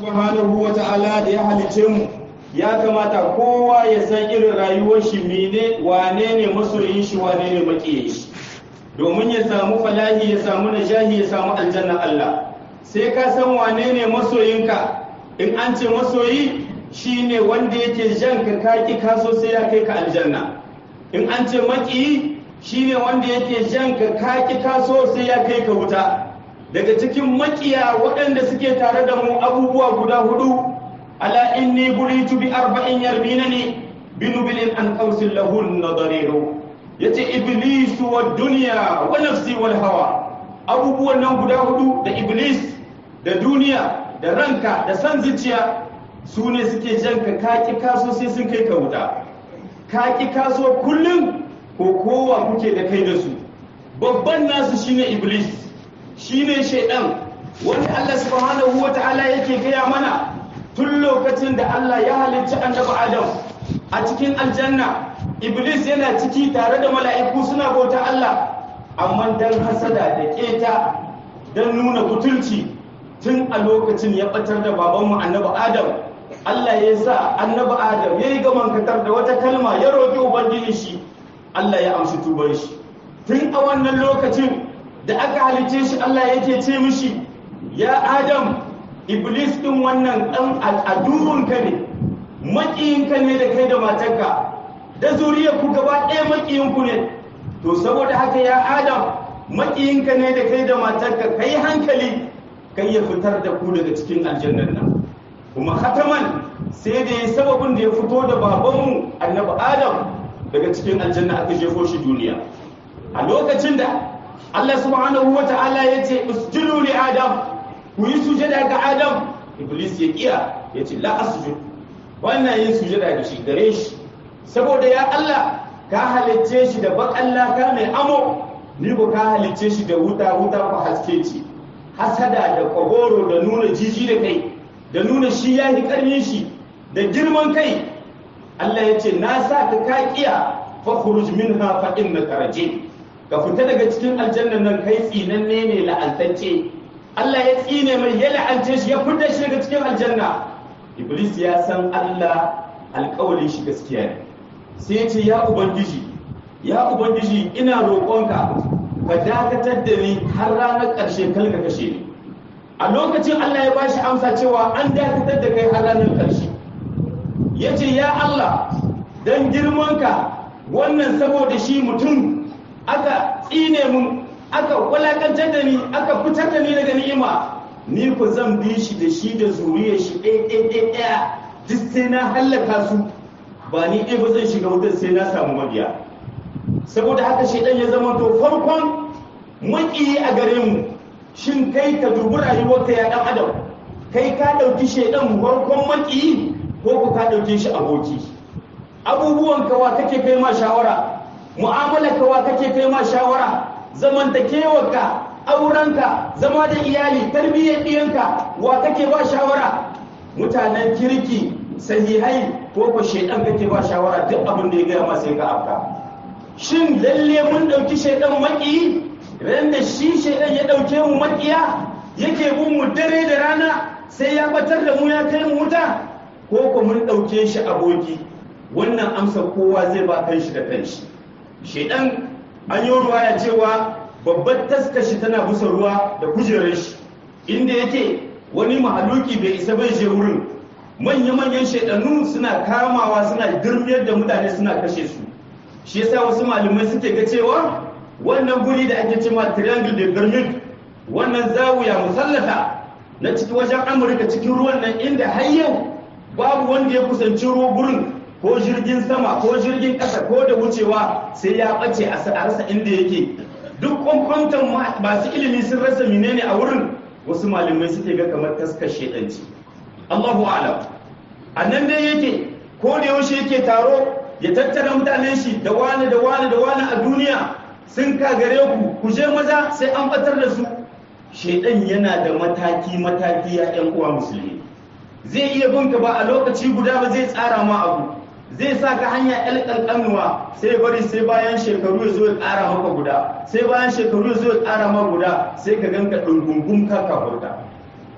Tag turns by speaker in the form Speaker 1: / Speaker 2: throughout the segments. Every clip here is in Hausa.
Speaker 1: subhanahu wa ta'ala da ya halice mu ya kamata kowa ya san irin rayuwar shi mene wane ne masoyin shi wane ne makiyin shi domin ya samu falahi ya samu najahi ya samu aljanna Allah sai ka san wane ne masoyinka in an ce masoyi shine wanda yake jan ka kaki kaso sai ya kai ka aljanna in an ce makiyi shine wanda yake jan ka kaki kaso sai ya kai ka wuta daga cikin makiya waɗanda suke tare da mu abubuwa guda hudu ala inni buritu bi arba'in yarbinani binubilin an qausil lahun nadariru yace iblis wa dunya wa nafsi wal hawa abubuwan nan guda hudu da iblis da duniya da ranka da san zuciya su ne suke jan ka kaki kaso sai sun kai ka wuta kaki kaso kullum ko kowa kuke da kai da su babban nasu shine iblis shine shaidan wanda Allah subhanahu wata'ala yake gaya mana tun lokacin da Allah ya halicci annabi Adam a cikin aljanna iblis yana ciki tare da mala'iku suna bauta Allah amma dan hasada da keta dan nuna butulci tun a lokacin ya batar da babanmu annabi Adam Allah ya sa annabi Adam ya yi gaman katar da wata kalma ya roƙi ubangiji shi Allah ya amshi tuban shi tun a wannan lokacin da aka halice shi Allah yake ce mishi ya Adam Iblis din wannan dan adurunka ne makiyinka ne da kai da matarka da zuriyar ku gaba ɗaya makiyinku ne to saboda haka ya Adam makiyinka ne da kai da matarka kai hankali kai ya fitar da ku daga cikin aljannan nan kuma hataman sai da ya sababin da ya fito da babanmu annabi Adam daga cikin aljanna aka jefo shi duniya a lokacin da Allah subhanahu wa ta'ala ya ce usjudu li adam ku yi sujada ga adam iblis ya kiya ya ce la asjud wannan yin sujada da shi gare shi saboda ya Allah ka halicce shi da bakan laka mai amo ni ko ka halicce shi da wuta wuta ko haske ce hasada da kogoro da nuna jiji da kai da nuna shi ya yi karnin shi da girman kai Allah ya ce na sa ka ka kiya fa khuruj minha fa innaka rajim ka fita daga cikin aljannan nan kai tsinanne ne la'antacce Allah ya tsine mai ya la'ance shi ya fita shi daga cikin aljanna Iblis ya san Allah alƙawalin shi gaskiya ne sai ya ce ya ubangiji ya ubangiji ina roƙonka ka dakatar da ni har ranar ƙarshe kal ka kashe ni a lokacin Allah ya bashi amsa cewa an dakatar da kai har ranar ƙarshe ya ce ya Allah dan girmanka wannan saboda shi mutum aka tsine mun aka walakantar da ni aka fitar da ni daga ni'ima ni ku zan bi shi da shi da zuriyar shi ɗaya ɗaya ɗaya duk sai na hallaka su ba ni ɗaya ba zan shiga wutar sai na samu mabiya saboda haka shaidan ya zama to farkon maƙiyi a gare mu shin kai ka dubi rayuwarka ya ɗan adam kai ka ɗauki shaidan farkon maƙiyi ko ku ka ɗauke shi aboki abubuwan kawa kake kai ma shawara mu'amala kawa kake kai ma shawara zamantakewarka aurenka zama da iyali tarbiyyar ɗiyanka wa kake ba shawara mutanen kirki sahihai ko ko shaidan kake ba shawara duk abin da ya gaya ma sai ka afka shin lalle mun ɗauki shaidan maki ran da shi shaidan ya ɗauke mu makiya yake bin mu dare da rana sai ya batar da mu ya kai mu wuta ko ko mun ɗauke shi aboki wannan amsa kowa zai ba kanshi da kanshi shaidan an yi ruwaya cewa babbar taskashi tana busa ruwa da kujerar shi inda yake wani mahaluki bai isa bai je wurin manya-manyan shaidannu suna kamawa suna girmiyar da mutane suna kashe su shi yasa wasu malamai suke ga cewa wannan guri da ake cewa triangle de bermude wannan zawuya musallata na cikin wajen amurka cikin ruwan nan inda har yau babu wanda ya kusanci ruwa gurin ko jirgin sama ko jirgin ƙasa ko da wucewa sai ya ɓace a rasa inda yake duk kwankwantan masu ilimi sun rasa menene a wurin wasu malamai suke ga kamar taskar shedanci Allahu alam a nan dai yake ko da yaushe yake taro ya tattara mutanen shi da wani da wani da wani a duniya sun kagare ku ku je maza sai an batar da su shedan yana da mataki mataki ya yan uwa musulmi zai iya binka ba a lokaci guda ba zai tsara ma abu zai sa ka hanya ƴan ƙanƙanuwa sai bari sai bayan shekaru ya zo ya ƙara maka guda sai bayan shekaru ya zo ya ƙara maka guda sai ka ganka ɗungungun ka kafurta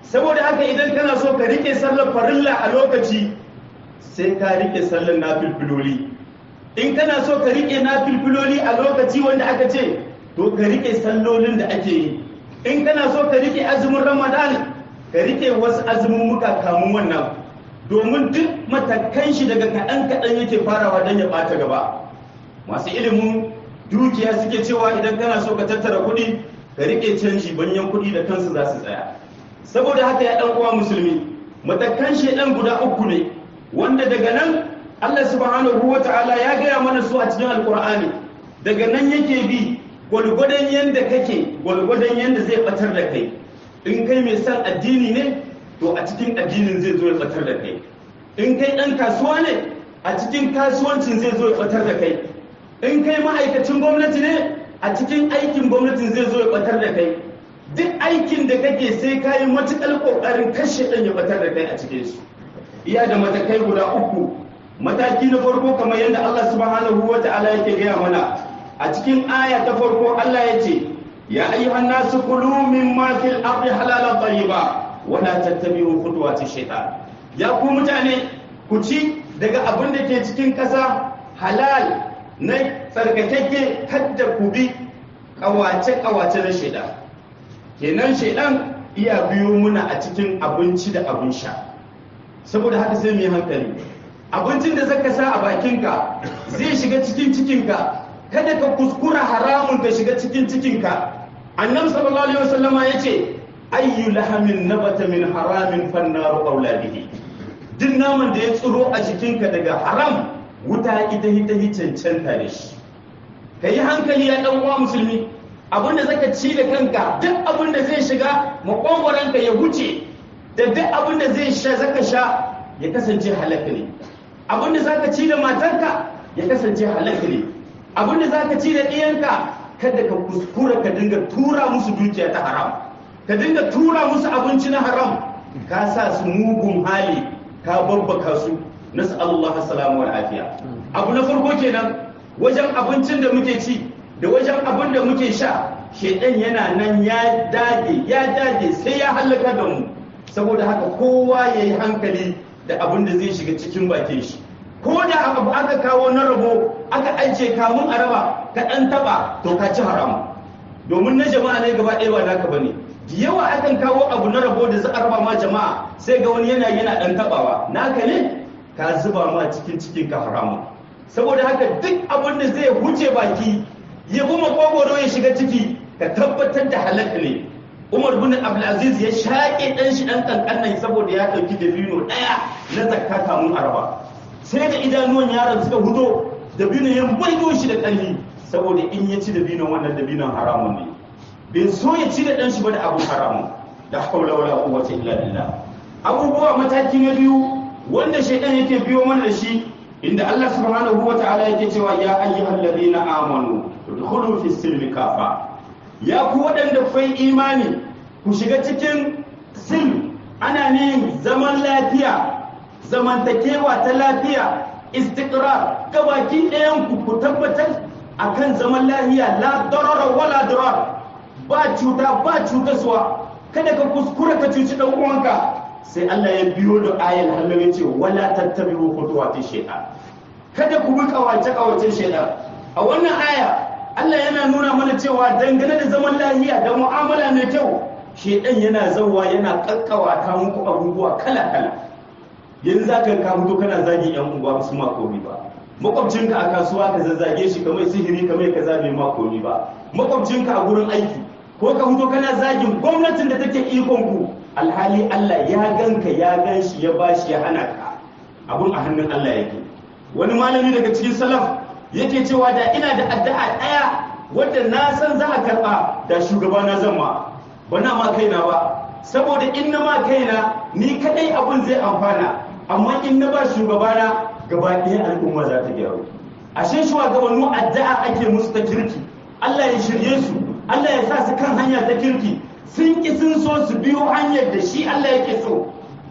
Speaker 1: saboda haka idan kana so ka rike sallar farilla a lokaci sai ka rike sallar nafilfiloli in kana so ka rike nafilfiloli a lokaci wanda aka ce to ka rike sallolin da ake yi in kana so ka rike azumin ramadan ka rike wasu azumin muka kamun wannan domin duk matakan shi daga kaɗan kaɗan yake farawa don ya ɓata gaba masu ilimin dukiya suke cewa idan kana so ka tattara kuɗi ka rike canji banyan kuɗi da kansu za su tsaya saboda haka ya ɗan uwa musulmi matakan shaidan guda uku ne wanda daga nan Allah subhanahu wa ta'ala ya gaya mana su a cikin alkur'ani daga nan yake bi gwalgwadon yanda kake gwalgwadon yanda zai batar da kai in kai mai son addini ne to a cikin addinin zai zo ya batar da kai in kai ɗan kasuwa ne a cikin kasuwancin zai zo ya batar da kai in kai ma'aikacin gwamnati ne a cikin aikin gwamnatin zai zo ya batar da kai duk aikin da kake sai ka yi matuƙar ƙoƙarin kashe ɗan ya batar da kai a cikin su iya da matakai guda uku mataki na farko kamar yadda Allah subhanahu wa ta'ala yake gaya mana a cikin aya ta farko Allah ya ce ya ayyuhan nasu kulu mimma fil ardi halalan tayyiba wa la tattabi'u khutuwati shaytan ya ku mutane ku ci daga abin da ke cikin ƙasa halal na tsarkakakke kadda ku bi kawace kawace na shaidan kenan shaidan iya biyo muna a cikin abinci da abin sha saboda haka sai mu yi hankali abincin da zaka sa a bakinka zai shiga cikin cikinka kada ka kuskura haramun ka shiga cikin cikinka annabi sallallahu alaihi wasallama yace ayyu lahamin nabata min haramin fannaru aula bihi duk naman da ya tsiro a jikinka daga haram wuta ita ita hi cancanta da shi ka yi hankali ya dan uwa musulmi abinda zaka ci da kanka duk abinda zai shiga makogwaranka ya huce da duk abinda zai sha zaka sha ya kasance halaka ne abinda zaka ci da matarka ya kasance halaka ne abinda zaka ci da ɗiyanka kada ka kuskura ka dinga tura musu dukiya ta haram ka dinga tura musu abinci na haram ka sa su mugun hali ka babbaka su nasu Allah salamu wa afiya abu na farko kenan wajen abincin da muke ci da wajen abin da muke sha shedan yana nan ya dage ya dage sai ya halaka da mu saboda haka kowa ya yi hankali da abin da zai shiga cikin bakin shi ko da abu aka kawo na rabo aka ajiye kamun a raba ka ɗan taɓa to ka ci haram domin na jama'a ne gaba ɗaya ba naka bane da yawa akan kawo abu na rabo da za a raba ma jama'a sai ga wani yana yana ɗan taɓawa naka ne ka zuba ma cikin cikin ka haramu saboda haka duk abin da zai huce baki ya kuma kogoro ya shiga ciki ka tabbatar da halaka ne umar bin abdulaziz ya shaƙe ɗan shi ɗan ƙanƙan saboda ya ɗauki dabino ɗaya na zakka kamun araba sai da idanuwan yaron suka hudo dabino ya maido shi da ƙarfi saboda in ya ci dabinon wannan dabinon haramun ne bai so ya ci da ɗan shi ba da abu haramun da haula wala quwwata illa billah abubuwa mataki na biyu wanda shaidan yake biyo mana da shi inda Allah subhanahu wa ta'ala yake cewa ya ayyuhal ladina amanu udkhulu fi silmi kafa ya ku waɗanda kai imani ku shiga cikin silm ana ne zaman lafiya zamantakewa ta lafiya istiqrar gabaki ɗayan ku ku tabbatar akan zaman lafiya la darara wala dirar ba cuta ba cutaswa kada ka kuskura ka cuci dan uwanka sai Allah ya biyo da ayar halin ya ce wala tattabi'u khutuwati shaytan kada ku bi kawace kawacen shaytan a wannan aya Allah yana nuna mana cewa dangane da zaman lafiya da mu'amala mai kyau shaytan yana zawwa yana kakkawata muku abubuwa kala kala yanzu zaka ka fito kana zagi yan unguwa su ma komi ba makwabcinka a kasuwa ka zazzage shi kamar sihiri kamar kaza bai ma komi ba makwabcinka a gurin aiki ko ka fito kana zagin gwamnatin da take ikon ku alhali Allah ya ganka ya gan shi ya bashi ya hana ka abun a hannun Allah yake wani malami daga cikin salaf yake cewa da ina da addu'a daya wadda na san za a karba da shugaba na zan ma ba na ma kaina ba saboda in na ma kaina ni kadai abun zai amfana amma in na ba shugaba na gaba ɗaya al'umma za ta gyaru ashe shugabannu addu'a ake musu ta kirki Allah ya shirye su Allah ya sa su kan hanya ta kirki sun ki sun so su biyo hanyar da shi Allah yake so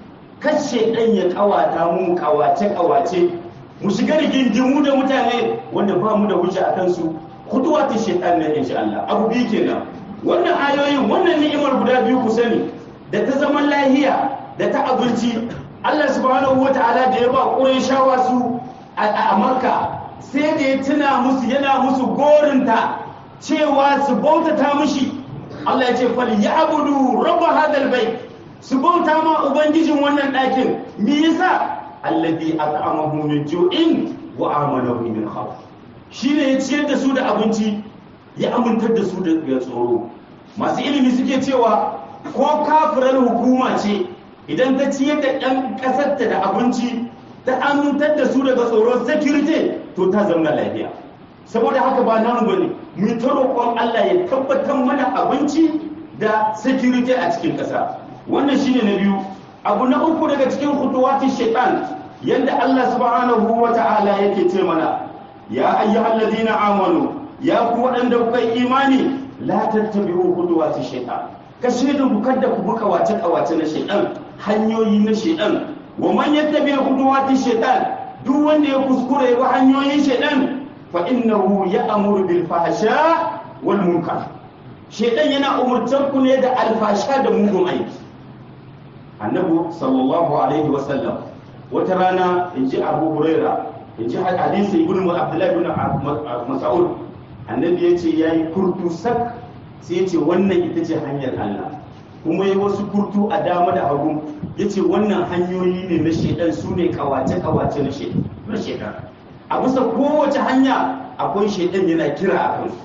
Speaker 1: kashe ɗan ya kawata mu kawace kawace mu shiga rigingimu da mutane wanda ba mu da wuce a kansu kuduwa ta shaitan ne insha Allah abu biyu kenan wannan ayoyin wannan ni'imar guda biyu ku sani da ta zaman lahiya da ta abinci Allah subhanahu wa ta'ala da ya ba shawa su a Makka sai da ya tuna musu yana musu gorinta cewa su bautata mushi Allah ya ce fal ya'budu rabb hadal bait su bauta ma ubangijin wannan ɗakin me yasa alladhi at'amahu min ju'in wa amanahu min khawf shine ya ciyar da su da abinci ya amintar da su da tsoro masu ilimi suke cewa ko kafirar hukuma ce idan ta ciyar da ɗan ƙasarta da abinci ta amintar da su daga tsoron security to ta zama lafiya saboda haka ba namu bane mu ta roƙon Allah ya tabbatar mana abinci da security a cikin ƙasa wannan shine na biyu abu na uku daga cikin khutuwatin shaitan yanda Allah subhanahu wa ta'ala yake ce mana ya ayyuhal ladina amanu ya ku waɗanda kuka yi imani la tattabi'u khutuwati shaitan ka shaidu ku kada ku buka wace kawace na shaitan hanyoyi na shaitan wa man yattabi'u khutuwati shaitan duk wanda ya kuskure ya bi hanyoyin shaitan fa innahu ya'muru bil fahsha wal munkar shaitan yana umurtar ku ne da alfasha da mugun aiki annabi sallallahu alaihi wa sallam wata rana in ji abu huraira in ji hadisi ibn abdullahi ibn mas'ud annabi ya ce yayi kurtu sak sai ya ce wannan ita ce hanyar Allah kuma yi wasu kurtu a dama da hagu ya ce wannan hanyoyi ne na shedan su ne kawace-kawace na shedan a bisa kowace hanya akwai shedan yana kira a kansu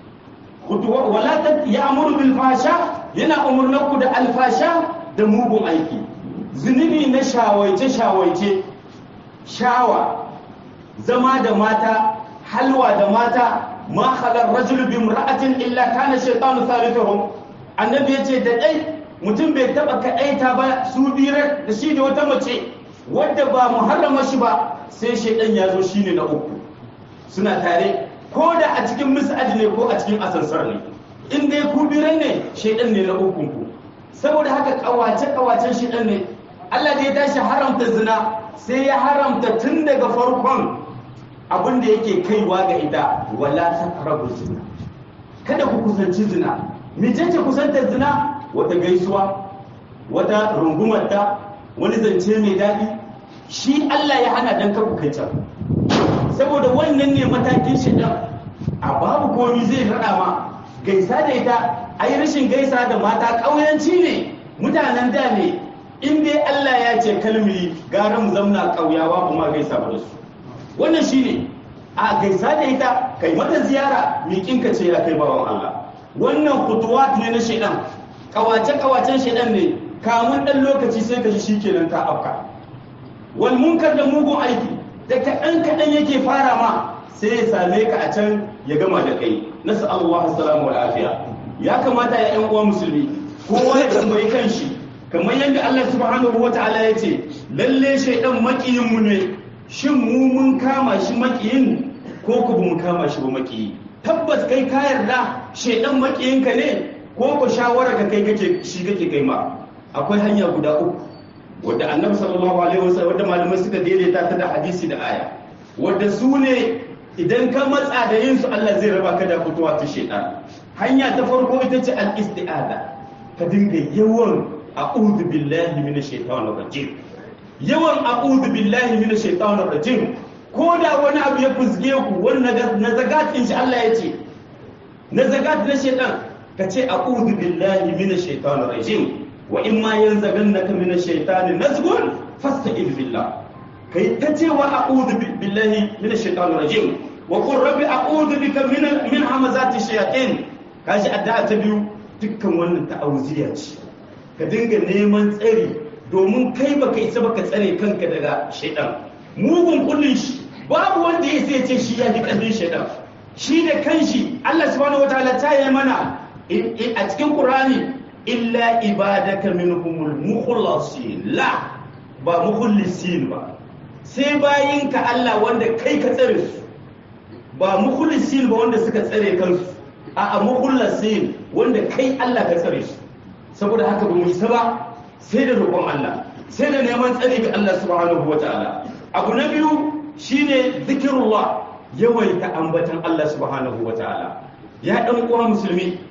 Speaker 1: wala ya amuru bil fasha yana umurnaku da alfasha da mugun aiki zunubi na shawaice-shawaice shawa zama da mata halwa da mata ma khalar rajul bi imra'atin illa kana shaytanu thalithuhum annabi yace da dai mutum bai taba kadaita ba su biyar da shi da wata mace wadda ba muharrama shi ba sai shaydan ya zo shine na uku suna tare ko da a cikin mis'ad ne ko a cikin asansar ne in dai ku biran ne shaydan ne na uku ku saboda haka kawace kawacen shaydan ne Allah da ya tashi haramta zina sai ya haramta tun daga farkon abin da yake kaiwa ga ita wala taqrabu zina kada ku kusanci zina mecece kusantar zina wata gaisuwa wata rungumarta wani zance mai daɗi shi Allah ya hana dan kar ku kai can saboda wannan ne matakin shi a babu komi zai faɗa ma gaisa da ita a yi rashin gaisa da mata ƙauyanci ne mutanen da ne in dai Allah ya ce kalmi gara mu zamna ƙauyawa kuma gaisa ba da su wannan shine a gaisa da ita kai mata ziyara miƙinka ce ya kai bawan Allah wannan kutuwat ne na shaidan kawace kawacen shaidan ne kamun dan lokaci sai ka shi shikenan ta afka wal munkar da mugun aiki da kaɗan kaɗan yake fara ma sai ya same ka a can ya gama da kai nasu Allah salamu wal afiya ya kamata ya ƴan uwa musulmi kowa ya tambayi kanshi kamar yadda Allah subhanahu wataala ya ce lalle shaidan makiyin mu ne shin mu mun kama shi makiyin ko ku mun kama shi ba makiyi tabbas kai ka yarda shedan makiyinka ne ko ku shawara ka kai kake shi kake kai ma akwai hanya guda uku wadda annabi sallallahu alaihi wasallam wadda malamai suka daidaita ta da hadisi da aya wadda su ne idan ka matsa da yin su Allah zai raba ka da fitowa ta shedan hanya ta farko ita ce al-isti'ada ka dinga yawan a'udhu billahi minash shaitanir rajim yawan a'udhu billahi minash shaitanir rajim ko da wani abu ya fusge ku wani na zagat in shi Allah ya ce na zagat na shaitan ka ce a'udhu billahi minash shaitanir rajim wa in ma yanzaghannaka minash shaitani nazghun fasta'id billah kai ta ce wa a'udhu billahi minash shaitanir rajim wa qur rabbi a'udhu bika min min hamazati shayatin kashi addu'a ta biyu dukkan wannan ta'awuziya ce ka dinga neman tsari domin kai baka isa baka tsare kanka daga shaitan mugun kullun shi babu wanda ya sai ce shi ya fi ƙarfin shaitan shi da kanshi Allah subhanahu wataala ta yi mana a cikin Qur'ani illa ibadaka minhumul mukhlasin la ba mukhlisin ba sai bayinka Allah wanda kai ka tsare su ba mukhlisin ba wanda suka tsare kansu a a mukhlasin wanda kai Allah ka tsare su saboda haka ba mu yi ba sai da roƙon Allah sai da neman tsare ga Allah subhanahu wataala abu na biyu shine zikirullah yawaita ambatan Allah subhanahu wa ta'ala ya dan uwa musulmi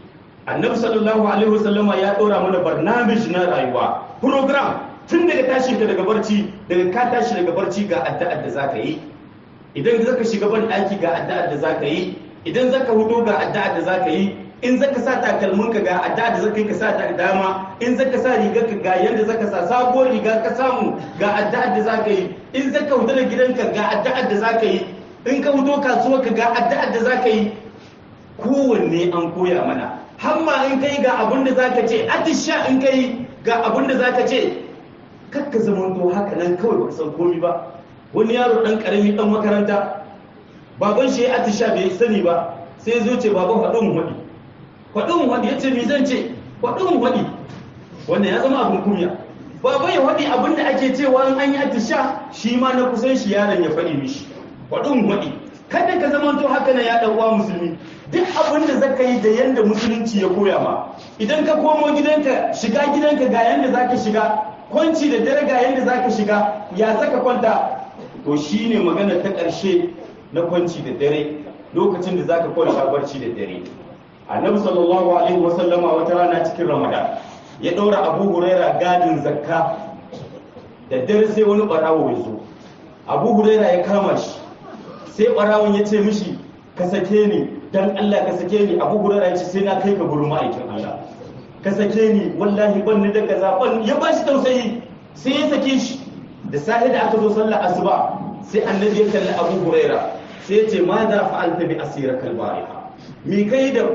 Speaker 1: annabi sallallahu alaihi wasallama ya ɗora mana barnamij na rayuwa program tun daga tashin ka daga barci daga ka tashi daga barci ga addu'ar da zaka yi idan zaka shiga ban ɗaki ga addu'ar da zaka yi idan zaka hudo ga addu'ar da zaka yi in zaka sa takalminka ga addu'ar da zaka yi ka sa ta dama in zaka sa rigar ka ga yanda zaka sa sabuwar riga ka samu ga addu'ar da zaka yi in zaka hudo da gidanka ga addu'ar da zaka yi in ka hudo kasuwar ka ga addu'ar da zaka yi kowanne an koya mana hamma in kai ga abin da zaka ce atisha in kai ga abin da zaka ce kakka zamanto haka nan kawai baka san komi ba wani yaro dan karami dan makaranta baban shi ya atisha bai sani ba sai zo ce baban faɗin waɗi faɗin waɗi ya ce me zan ce faɗin waɗi wannan ya zama abin kunya baban ya waɗi abin da ake cewa in an yi atisha shi ma na kusan shi yaron ya faɗi mishi faɗin waɗi kada ka zamanto haka na ya ɗan uwa musulmi duk abin da zaka yi da yanda musulunci ya koya ma idan ka komo gidanka shiga gidanka ga yanda zaka shiga kwanci da dare ga yanda zaka shiga ya zaka kwanta to shine magana ta ƙarshe na kwanci da dare lokacin da zaka kwanta barci da dare annabi sallallahu alaihi wasallama wata rana cikin ramadan ya ɗaura abu huraira gadin zakka da dare sai wani ɓarawo ya zo abu huraira ya kama shi sai ɓarawon ya ce mishi ka sake ni dan Allah ka sake ni abu huraira ya ce sai na kai ka gurin ma'aikin Allah ka sake ni wallahi ban ni da kaza ban ya ba shi tausayi sai ya sake shi da sahi da aka zo sallar asuba sai annabi ya kalli abu huraira sai ya ce ma za fa'alta bi asira kalbariha mi kai da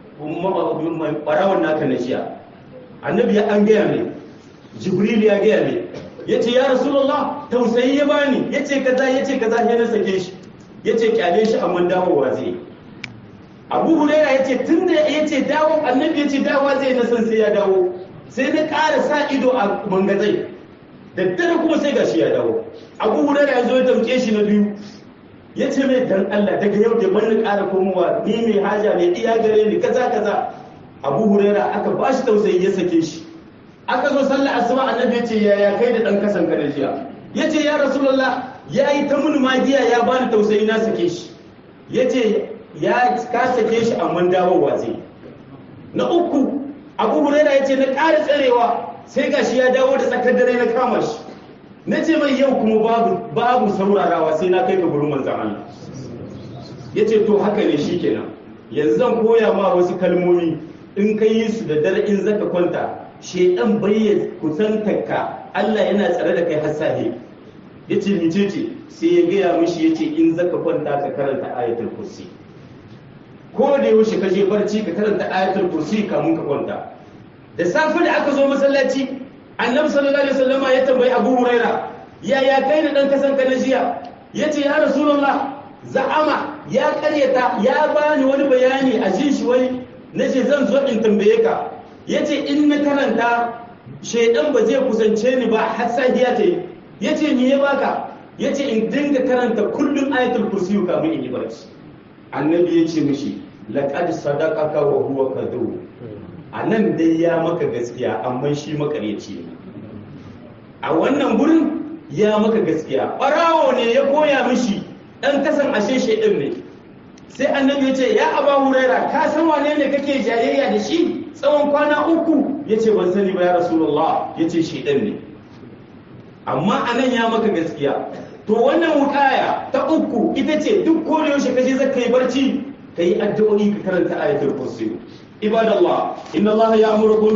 Speaker 1: barawon naka na jiya annabi ya an gaya mai jibril ya gaya mai ya ce ya rasulullah tausayi ya bani ya ce kaza ya ce kaza ya na sake shi ya ce kyale shi amma dawowa zai abu huraira ya ce tun da ya ce dawo annabi ya ce dawowa zai na san sai ya dawo sai na ƙara sa ido a mangazai da dare kuma sai gashi ya dawo abu huraira ya zo ya tamke shi na biyu ya ce mai dan Allah daga yau da ban ƙara komowa ni mai haja mai iya gare ni kaza kaza abu huraira aka ba shi tausayi ya sake shi aka zo sallar asuba annabi ya ce yaya kai da dan kasan ka da jiya ya ce ya rasulullah ya yi ta mun magiya ya bani tausayi na sake shi ya ce ya ka sake shi amma dawowa zai na uku abu huraira ya ce na ƙara tsarewa sai gashi ya dawo da tsakar dare na kama shi na ce mai yau kuma babu babu saurarawa sai na kai ka gurin manzan Allah ya ce to haka ne shi kenan yanzu zan koya ma wasu kalmomi in ka yi su da dare in zaka kwanta shedan bai kusantarka Allah yana tsare da kai har safe ya ce mice ce sai ya gaya mishi ya ce in zaka kwanta ka karanta ayatul kursi ko da yaushe ka je barci ka karanta ayatul kursi kamun ka kwanta da safe da aka zo masallaci annabi sallallahu alaihi wasallam ya tambayi abu huraira ya ya kai da dan kasan ka na jiya yace ya rasulullah za'ama ya karyata ya bani wani bayani a jin shi wani nace zan zo in tambaye ka yace in na karanta shaidan ba zai kusance ni ba har safiya ta yi yace me ya baka yace in dinga karanta kullum ayatul kursi kamun in yi barci annabi yace mishi laqad sadaqaka wa huwa kadhub anan dai ya maka gaskiya amma shi makaryaci ne a wannan gurin ya maka gaskiya barawo ne ya koya mishi dan kasan ashe shaidan ne sai annabi yace ya aba huraira ka san wane ne kake jayayya da shi tsawon kwana uku ya ce ban sani ba ya rasulullah ya ce shaidan ne amma anan ya maka gaskiya to wannan wukaya ta uku ita ce duk ko da yaushe kaje zaka yi barci kai addu'o'i ka karanta ayatul kursi ibadallah inna allaha ya'murukum